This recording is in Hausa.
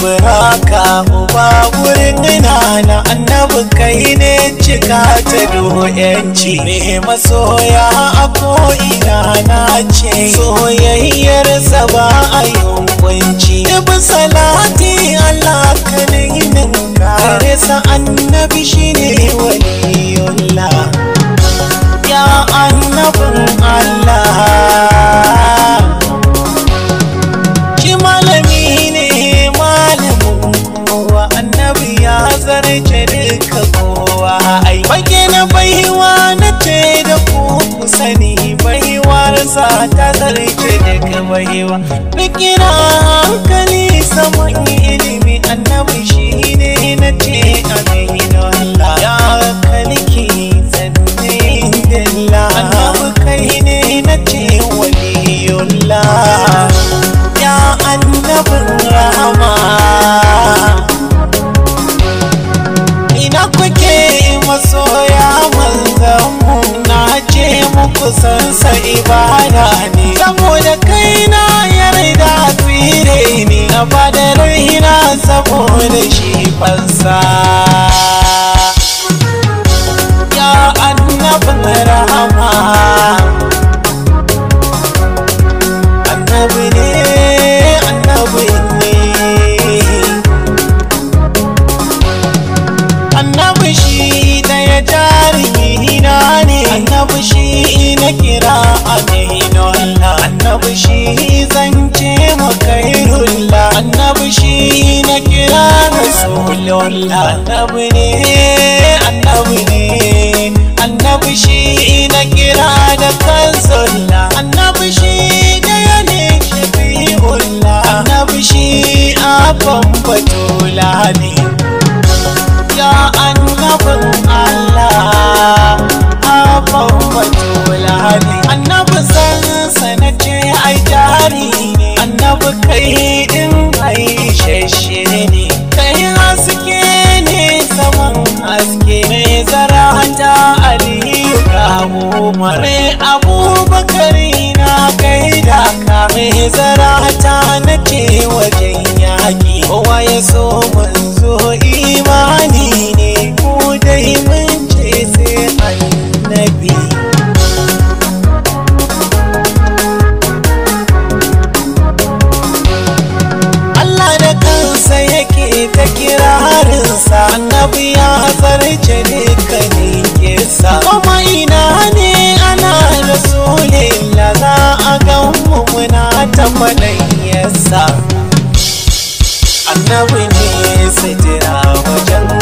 buraka uba wurin na annabi kai ne cika ta doyanci ne masoya a ko'ina na ce soyayyar sa ba a yunkunci ibi salati Allah ka ninin kare sa annabi shine waliyullah ya annabin Allah shi malami ne malamin kowa annabi ya zarce duka kowa ai bage na baiwa na ce da ku ku sani baiwarsa ta zarce duka baiwa rikina hankali saman ilimi annabi shi ne na ce aminu Allah ya kalki zanne dilla annabi kai ne na ce waliyullah ya annabin rahama ina kuke masoya manzanmu na ce muku sansa ibada ne saboda kaina yarda tsire ne na bada raina saboda shi fansa ya annabin rahama annabi ne annabi ne annabi shi daya jarumi na ne annabi shi na kira aminullah annabi shi zance makairullah annabi shi na kira rasulullah annabi ne annabi ne annabi shi na kira da kansullah annabi shi daya ne shafi'ullah annabi shi abban batula ne ya annabin Allah abban batula ne annabi sansa na ce ai jari ne annabi kai din ai shashe ne kai haske ne saman haske mai zarata aliyu ga umar mai abubakari na gaida ka mai zarata na ce wajen yaƙi kowa ya so manzo imani ne ko dai mun ce sai annabi Allah da kansa yake ta kirarinsa annabi ya zarce dukkanin kisa kuma ina ne ana rasulillah za a gan mu muna ta faɗayyarsa annabi ne sitira wajen